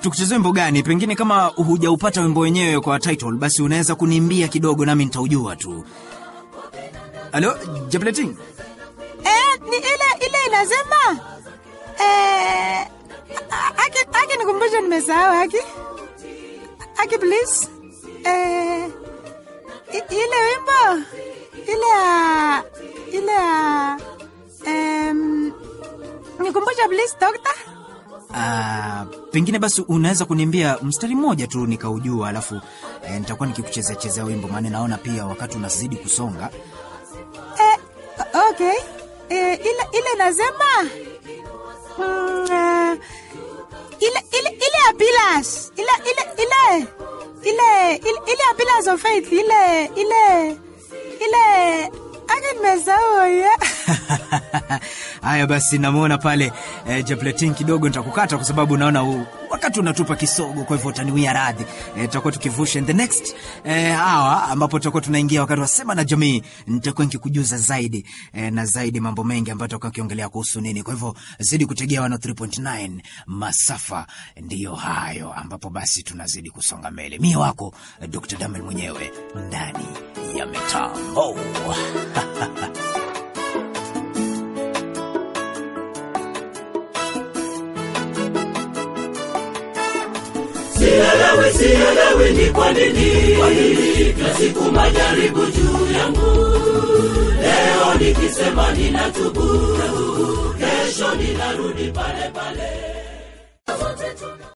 tukuchezee wimbo gani? Pengine kama hujaupata wimbo wenyewe kwa title, basi unaweza kuniimbia kidogo, nami nitaujua tu. Halo, Jableting? Eh, ni ile ile inasema eh, aki aki nikumbushe, nimesahau aki aki please eh, i- ile wimbo ile ya ile ya em, nikumbushe please doctor. Ah, pengine basi unaweza kuniambia mstari mmoja tu nikaujua, alafu eh, nitakuwa nikikuchezea chezea wimbo, maana naona pia wakati unazidi kusonga. Eh, okay. Eh, ile ile nasema mm, eh, ile ile ile ya pillars ile ile ile ile ile ile ya pillars of faith ile ile ile ake nimesahau ya Haya basi, namwona pale eh, Jabletin, kidogo nitakukata kwa sababu naona u, wakati unatupa kisogo, kwa hivyo utaniwia radhi. Eh, tutakuwa tukivusha in the next eh, hour ambapo tutakuwa tunaingia wakati wa sema na jamii. Nitakuwa nikikujuza zaidi eh, na zaidi mambo mengi ambayo tutakuwa kiongelea kuhusu nini. Kwa hivyo zidi kutegea 103.9 masafa, ndiyo hayo ambapo basi tunazidi kusonga mbele. Mie wako eh, Dr. Damel mwenyewe ndani ya mitambo sielewi sielewi ni kwa nini kila siku majaribu juu yangu leo nikisema ninatubu kesho ninarudi pale pale